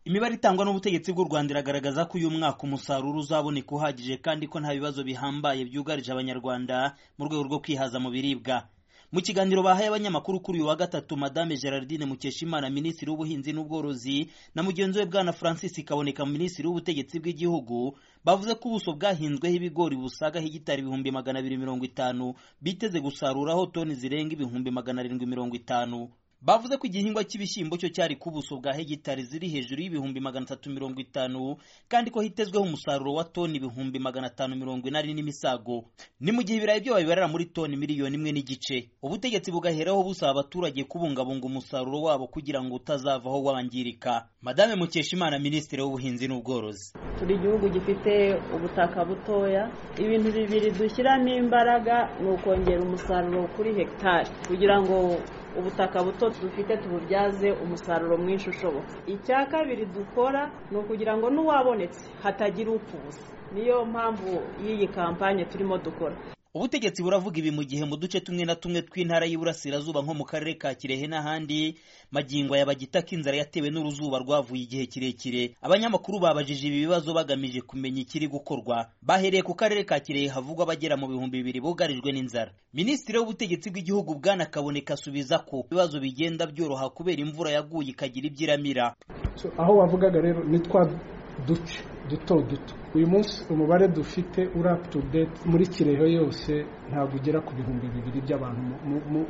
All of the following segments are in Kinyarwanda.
imibare itangwa n'ubutegetsi bw'u rwanda iragaragaza ko uyu mwaka umusaruro uzaboneka uhagije kandi ko nta bibazo bihambaye byugarije abanyarwanda mu rwego rwo kwihaza mu biribwa mu kiganiro bahaye abanyamakuru kuri uyu wa gatatu madame gerardine mukeshimana minisitiri w'ubuhinzi n'ubworozi na mugenzi we bwana francis kaboneka minisitiri w'ubutegetsi bw'igihugu bavuze ko ubuso bwahinzweho ibigori busaga hegitari ibihumbi magana abiri mirongo itanu biteze gusaruraho toni zirenga ibihumbi magana arindwi mirongo itanu bavuze ko igihingwa cy'ibishyimbo cyo cyari ku buso bwa hegitari ziri hejuru y'ibihumbi magana atatu mirongo itanu kandi ko hitezweho umusaruro wa toni ibihumbi magana atanu mirongo inani n'imisago ni mu gihe ibirayi byo babibarira muri toni miliyoni imwe n'igice ubutegetsi bugaheraho busaba abaturage kubungabunga umusaruro wabo kugira ngo utazavaho wangirika madame mukeshimana minisitiri w'ubuhinzi n'ubworozi turi igihugu gifite ubutaka butoya ibintu bibiri dushyiramo imbaraga ni ukongera umusaruro kuri hegitari kugira ngo ubutaka buto dufite tububyaze umusaruro mwinshi ushoboka icya kabiri dukora ni ukugira ngo n'uwabonetse hatagira upfa ubusa niyo mpamvu y'iyi kampanye turimo dukora ubutegetsi buravuga ibi mu gihe mu duce tumwe na tumwe tw'intara y'iburasirazuba nko mu karere ka kirehe n'ahandi magingo yabagita k'inzara yatewe n'uruzuba rwavuye igihe kirekire abanyamakuru babajije ibi bibazo bagamije kumenya ikiri gukorwa bahereye ku karere ka kirehe havugwa abagera mu bihumbi bibiri bugarijwe n'inzara minisitiri w'ubutegetsi bw'igihugu bwana kaboneka asubiza ko ibibazo bigenda byoroha kubera imvura yaguye ikagira ibyo iramira aho wavugaga rero ni twa duce duto duto uyu munsi umubare dufite uri up to date muri kirehe yose ntabwo ugera ku bihumbi bibiri by'abantu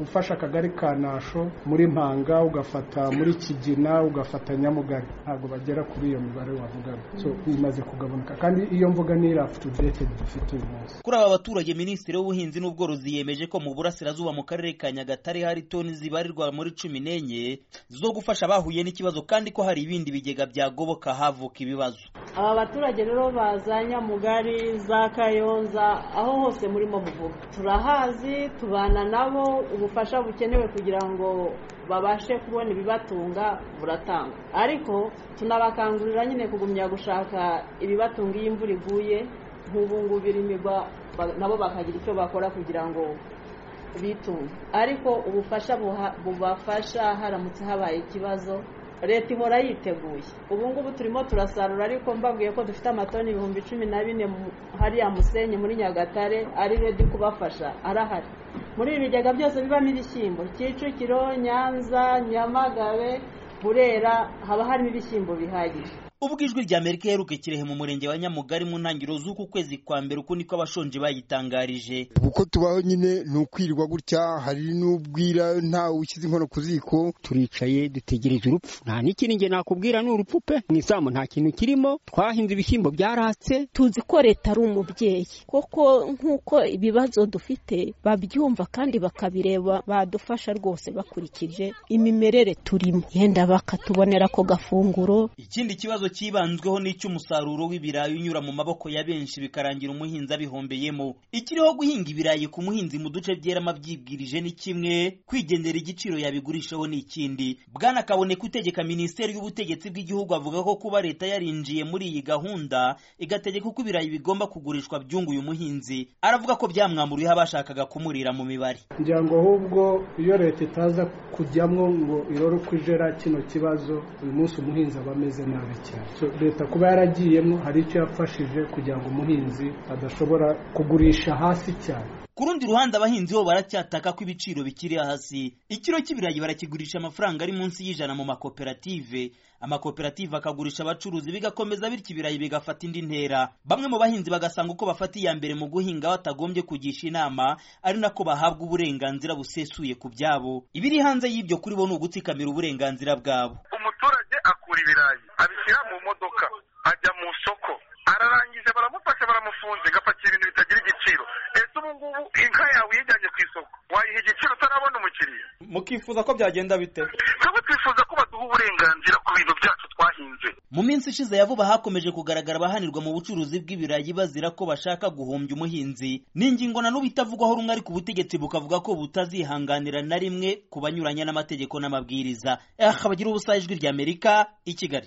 ufasha akagari ka nasho muri mpanga ugafata muri kigina ugafata nyamugari ntabwo bagera kuri iyo mibare wavugaga so imaze kugabanuka kandi iyo mvuga ni iri up to date dufite uyu munsi kuri aba baturage minisitiri w'ubuhinzi n'ubworozi yemeje ko mu burasirazuba mu karere ka nyagatare hari toni zibarirwa muri cumi n'enye zo gufasha abahuye n'ikibazo kandi ko hari ibindi bigega byagoboka havuka ibibazo aba baturage rero za nyamugari za kayonza aho hose murimo muvuga turahazi tubana nabo ubufasha bukenewe kugira ngo babashe kubona ibibatunga buratangwa ariko tunabakangurira nyine kugumya gushaka ibibatunga iyo imvura iguye nk'ubu ngubu imirwa nabo bakagira icyo bakora kugira ngo bitunge ariko ubufasha bubafasha haramutse habaye ikibazo leta ihora yiteguye ubu ngubu turimo turasarura ariko mbabwiye ko dufite amatoni ibihumbi cumi na bine hariya musenyi muri nyagatare ari redi kubafasha arahari muri ibi bigega byose bibamo ibishyimbo kicukiro nyanza nyamagabe burera haba harimo ibishyimbo bihagije ubwo ijwi rya amerika iheruka kirehe mu murenge wa nyamugari mu ntangiriro z'uku kwezi kwa mbere uko niko abashonje bayitangarije uko tubaho nyine ni ukwirirwa gutya hari n'ubwira ntawe ushyize inkono ku ziko turicaye dutegereje urupfu nta n'ikindi njye nakubwira ni urupfu pe mu izamu nta kintu kirimo twahinze ibishyimbo byaratse tuzi ko leta ari umubyeyi koko nk'uko ibibazo dufite babyumva kandi bakabireba badufasha rwose bakurikije imimerere turimo yenda bakatubonera ako gafunguro ikindi kibazo cyibanzweho n'icy'umusaruro w'ibirayi unyura mu maboko ya benshi bikarangira umuhinzi abihombeyemo ikiriho guhinga ibirayi ku muhinzi mu duce byeramo abyibwirije ni kimwe kwigendera igiciro yabigurishaho ni ikindi bwana kaboneka utegeka minisiteri y'ubutegetsi bw'igihugu avuga ko kuba leta yarinjiye muri iyi gahunda igategeka uko ibirayi bigomba kugurishwa byunguye umuhinzi aravuga ko byamwamuriyeho abashakaga kumurira mu mibare ngira ngo ahubwo iyo leta itaza kujyamo ngo irore uko ijera kino kibazo uyu munsi umuhinzi aba ameze nabi cyane leta kuba yaragiyemo hari icyo yafashije kugira ngo umuhinzi adashobora kugurisha hasi cyane ku rundi ruhande abahinzi bo baracyataka ko ibiciro bikiri hasi ikiro cy'ibirayi barakigurisha amafaranga ari munsi y'ijana mu makoperative amakoperative akagurisha abacuruzi bigakomeza bityo ibirayi bigafata indi ntera bamwe mu bahinzi bagasanga uko bafata iya mbere mu guhinga batagombye kugisha inama ari nako bahabwa uburenganzira busesuye ku byabo ibiri hanze y'ibyo kuri bo ni ugutsikamira uburenganzira bwabo umuturage akura ibirayi abishyira mu modoka ajya mu soko ararangiza baramufasha baramufunze agapakira ibintu bitagira igiciro ese ubu ngubu inka yawe uyijyanye ku isoko wayiha igiciro utarabona umukiriya mukifuza ko byagenda bite twebwe twifuza ko baduha uburenganzira ku bintu byacu twahinze mu minsi ishize ya vuba hakomeje kugaragara abahanirwa mu bucuruzi bw'ibirayi bazira ko bashaka guhombya umuhinzi ni ingingo na n'ubu itavugwaho rumwe ariko ubutegetsi bukavuga ko butazihanganira na rimwe ku banyuranya n'amategeko n'amabwiriza aha bagira ubusajwi ry'amerika i kigali